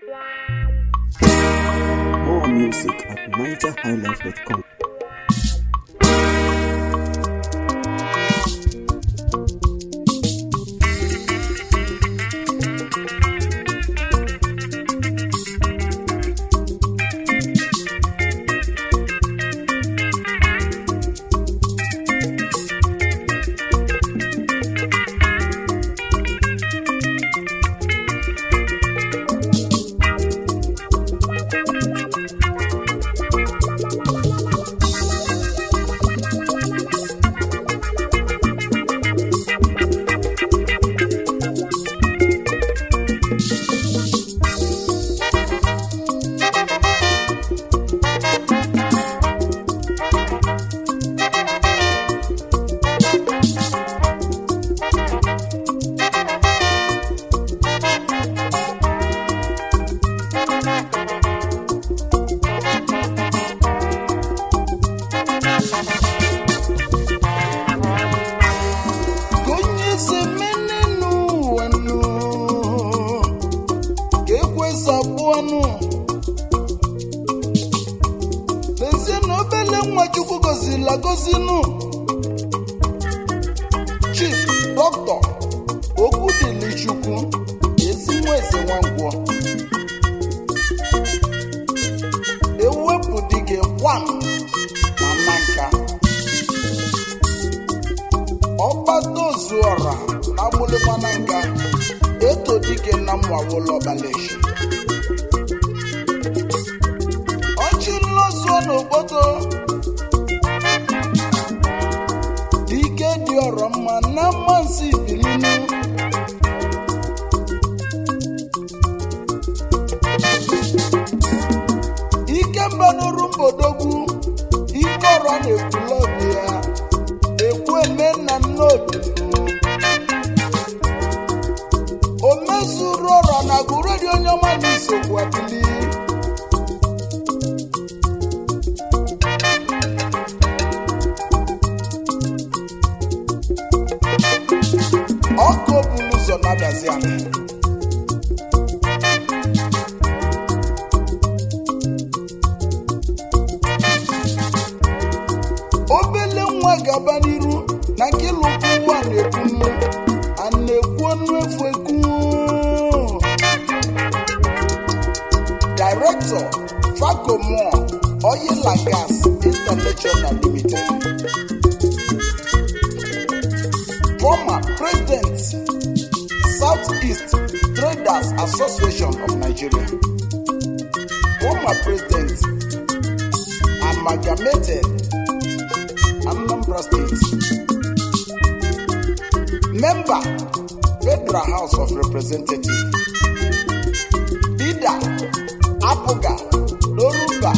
More music at nigerhighlife.com. onye semene n'ụwa nụ ka ekwesị abụọnụ lezie na obele nwa chukwu goziri agozinụ chief dọkịta okwu dịli chukwu ezi nwa eze nwankwọ ewepụ dị gị kwam na nna nka ọgbatozuọra na agbụlịkwana nka eto dike na mmawụlọbaleshi ọchị nlọzuo n'obodo dike dị ọrọ mma na mmansi bilinu ike mbanuru mbodogwu ike ọrọ na-ekwulọbi ya ekwu eme nna nna obi o mezuru ọrọ na gụredi onye ọma na isogbu abili ọkụ obulu ụzọ na-adazi ala obele nwa gaba n'iru na nke lụkwu ụwa na-ekwunu a na-ekwu ọnụ efu ekwu director facomo oil and gas international limited former president southeast traders association of nigeria former president amalgamated Anambra State. Member, Federal House of Representatives. Leader, Apoga, Loruba.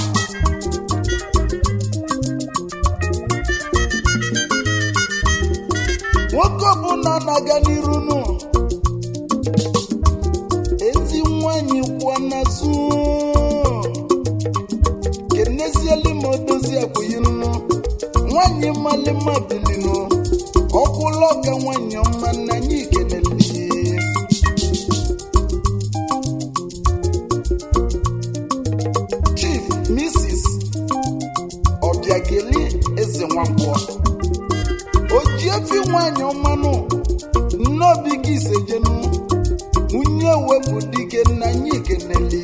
Nwoke ọbụla na-aga n'iru nụ ezi nwanyị kwụọ n'azụ kenezieli ma odozi akwụghị nnu nwanyị malịma bilinu ọkwụlọ ka nwanyị ọma na anyị ikeneli chief mrs ọbịageli eze nwankwọ ojiefi nwanyị ọmanụ nnobi gị isejenu nwunye wepụ dike na anyị ikeneli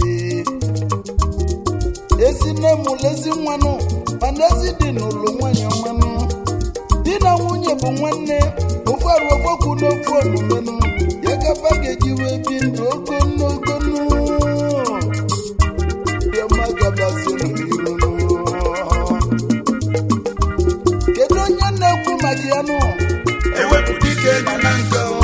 ezi nne mụlụ ezi nwanụ mana ezi dị n'ụlọ nwanyị ọmanụ di na nwunye bụ nwanne ofu arụ okpokwu n'ofu omumenụ ya gaba ga-eji wee bi ndụ ogonogonu diọma gabazienụ n'iru kedu onye na-ekwu maka ya nụ ewepụ dike na na nka o.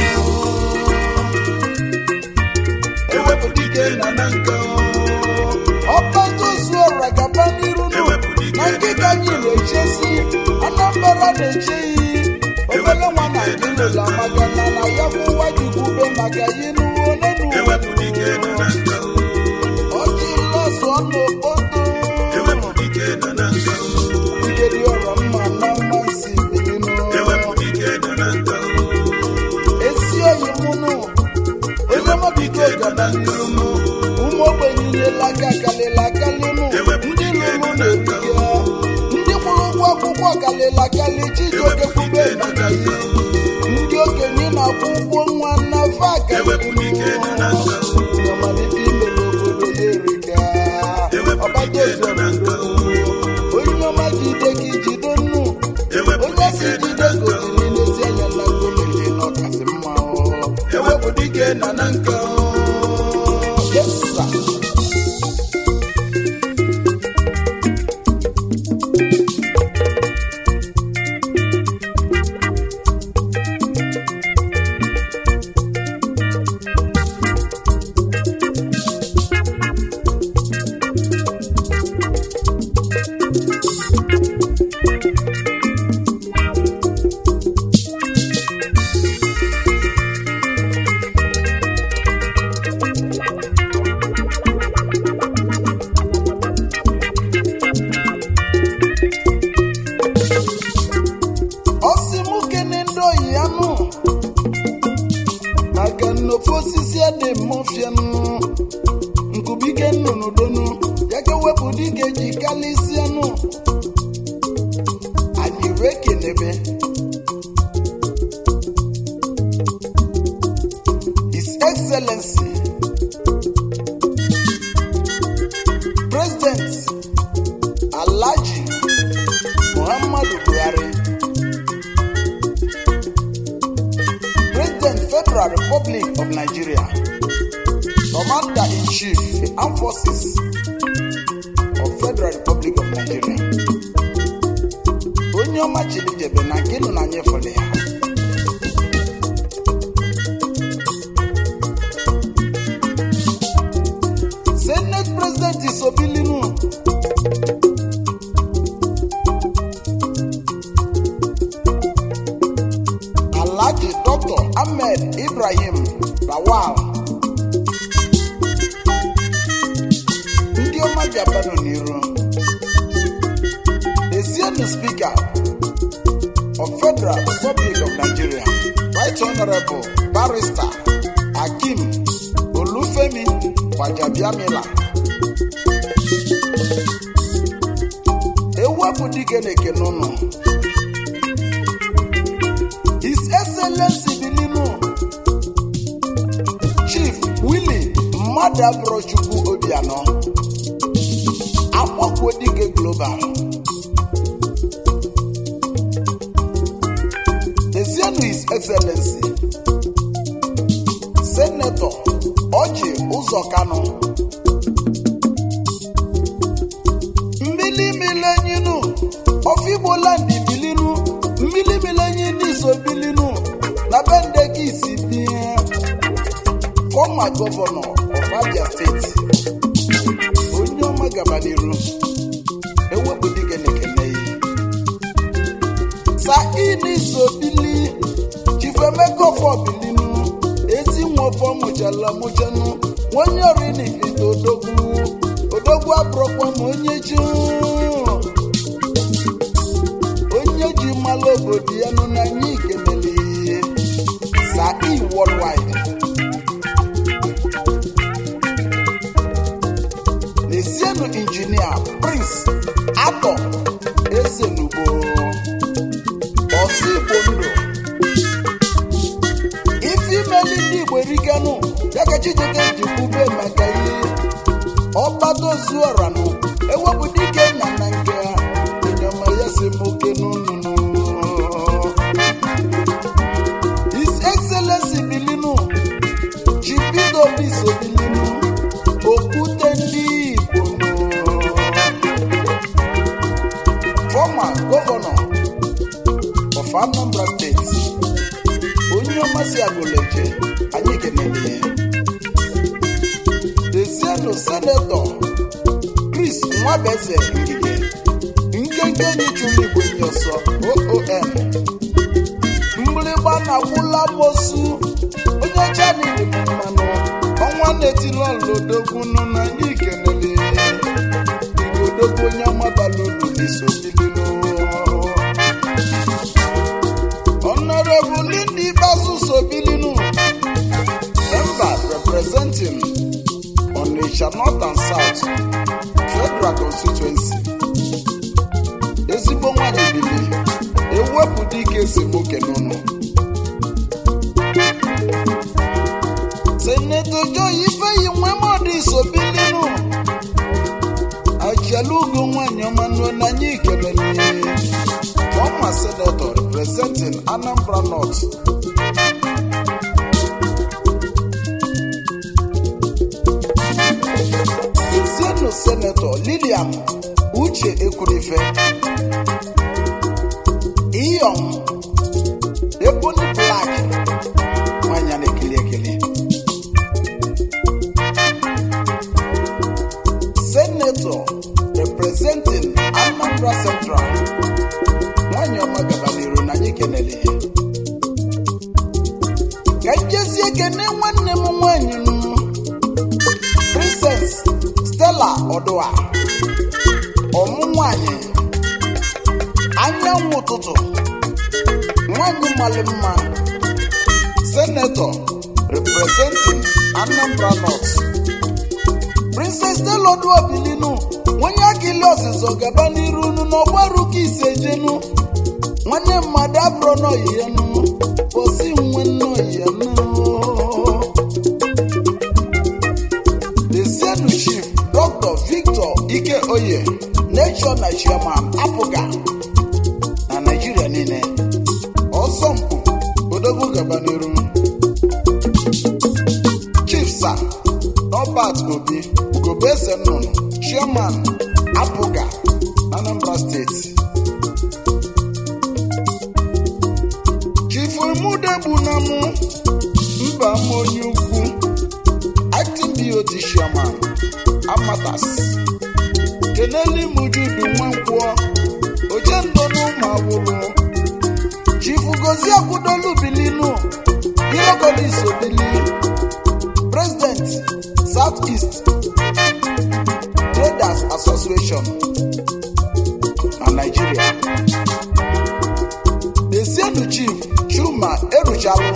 ewepụ dike na na nka o. ọkpatozuọra gaba n'iru nụ Ewepụ dike na nkịta anyị na-echesi anambra na-eche iyi obele nwa na ndị n'ụlọ maka na na ya bụ nwa jikwube maka yi n'uwe onenu ewepụ dike na na nka o. ọjị lọsọ n'okpoto ewepụ dike na na nka o. ike dị ọrọ mma na mmasị bilinu ewepụ dike na na nka o. esi oyi mụnụ onye mọbigo gaba n'iru mụ ụmụ ogbenye enyela aka kalịla akalịnụ ndị lụrụ na-erike ndị kwụrụ ụgwọ akwụkwọ kalịla akali chijioke kwube maka ihe ndị okenye na-akwụ ụgwọ nwa na fa Ewepụrụ ike nọ na nka o. amalite ime n'obodo ya erika ọgbata ozu obodo onye ọma jide gị jide nnu Ewepụrụ onye si ike nọ jide na nka o. gotiri n'ezi anya na gomele na ọkasị mma o. Ewepụrụ ike nọ na nka o. Yes, sir. ọ sị mụ kene ndị oyi ya nụ maka nnofe osisi adị mmụfianụ nkubike nnụnụ donu ya ka wepụ dike ji kalịsịanụ anyị wee kenebe his excellency president alhaji muhammadu buhari President Federal Republic of Nigeria, Commander-in-Chief, Armed Forces of Federal Republic of Nigeria. Onye ọma chiri jebe na nke nọ na nyefere ya. Senate President Isobilinu Alhaji Dr. Ahmed Ibrahim Lawal ndị ọma Japan n'iru Ezienu Speaker of Federal Republic of Nigeria Right Honorable Barrister Akim Olufemi Gbajabiamila ewepụ dike na-ekene ụnụ His Excellency Bilinu Chief Willie Mmadụabụrọchukwu Obianọ Akpọkwo Dike Global Ezienu His Excellency Senator Ọjị Ụzọ Kanụ mmili milenyinu ọfigbo land bilinu mmili milenyinu iso bilinu na bendeki isi bie former governor of abia steeti onye ọma gaba n'iru ewepụ dike na-ekene yi saini iso bili chifemeka ọfọ bilinu ezi nwọfọ mụchala mụchanụ onye orinifite odogwu odogwu abụrụkwa ma onye ji onye ji mmalụ obodo ya nụ na anyị ikenele ihe sai worldwide n'esienụ injinia prince atọ ezenugbo ọsọ igbo ndụ ife imeli ndị igbo eriganụ ya ka chijioke ji kwube maka ihe ọgbadozuoranụ ewepụ dike na na nke ha enyoma ya si m oke n'ụnụnụ his excellency bilinu chibido biso bilinu okwute ndị igbo nụ former governor of anambra state onye ọmasị agụleje anyị kenele ya Ezienu senetọ Chris Nwabeze Ngige nkenke enyi chụrụ igwe nye ọsọ OON mgbịrịgba na-agwụla mosu onye chani dị m mmanụ ọnwa na-etili ọlodogwu nụ na anyị kenele igodogwu onye ọmabala ulu n'isobilinu Honorable Lindy Basu Sobilinu member representing Onitsha North and South Federal Constituency ezigbo nwanyị bili ewepụ dike esemokwu n'ụlọ seneto joy ifeyi nwemọdụ isobilinu ajalugo nwanyị ọma nụọ n'anya ikelele former senator representing anambra north ezienu senator lilian uche ekwurife iyom ebony black nwanyị a na-ekili ekili senator representing anambra central nwanyị ọma gabaniru na anyị kenele ya ka njezi ekene nwanne m nwanyị m princess stella ọdụa ọmụ nwanyị anyanwụ ụtụtụ nwanyị mmalị mma senator representing anambra north princess stella ọdụa bilinu onye akili ọzịzọ gaba n'iru unu n'ọgbaru ka ise jenu nwanne mmadụ abụrụ n'oyiyenu posi nwe nnoyiyenu Desienu Chief Dr. Victor Ike Oye Nation na Chairman apụga na Naịjirịa niile ọsọmpụ odogwu gaba n'iru Chief Sir Robert Obi Ugobese Nnụnụ Chairman apụga Anambra State Chief Emudegbunamụ mba m onye ukwu acting BOT chairman Amatas keneli mujudu nwankwọ ojendo n'ụmụ awụrụ chifu gozi akwụdolu bilinu hierogolis obili president south east traders association na nigeria desienu chief chuma eruchalụ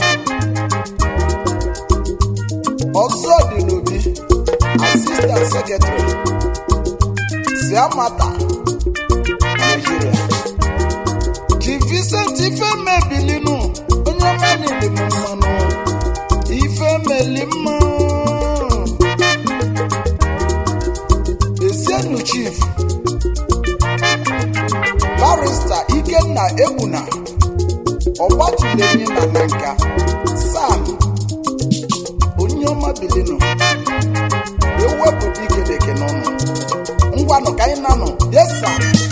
ọzọ dị n'obi assistant secretary siamata nigeria chief vincent ifeme bilinu onye ọma niile m mmanụ ifemeli mma esienu chief barista ikenna egbuna ọgbatulemi na nanka sam onye ọma bilinu ewepụta ikedeke n'ọnụ ngwanụ ka anyị nanụ yesa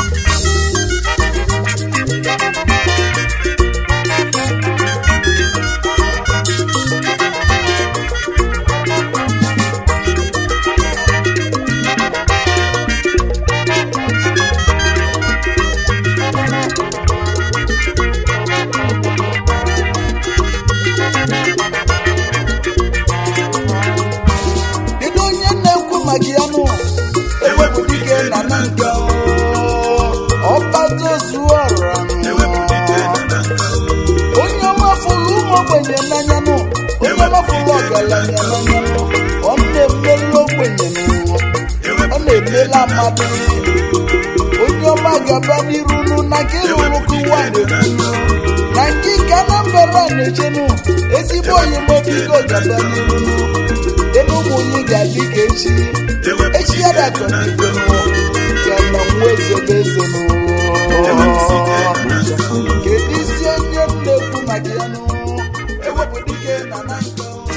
kedu onye na-ekwu maka ya nụ ewepụ dike na na nke ọbataozuọra onye ọmafụlụ ụmụ ogbenye n'anya nụ onye ọmafụlụ ọgaranya n'anya nụ ọ na-emelu ogbenye nụ ọ na-emela mmadụ onye ọma gaba n'iru nụ na nke ịrụrụkụ ụwa na-ekwu na nke ka Anambra na-echenu ezigbo oyimobigo gaba n'iru nụ ebe ụmụ onye ga-adị ka echi echi ya datọ n'igwe nụ ya na nwa eze bụ eze nụ kedu isi onye m na-ekwu maka ya nụ ewepụ dike na na nke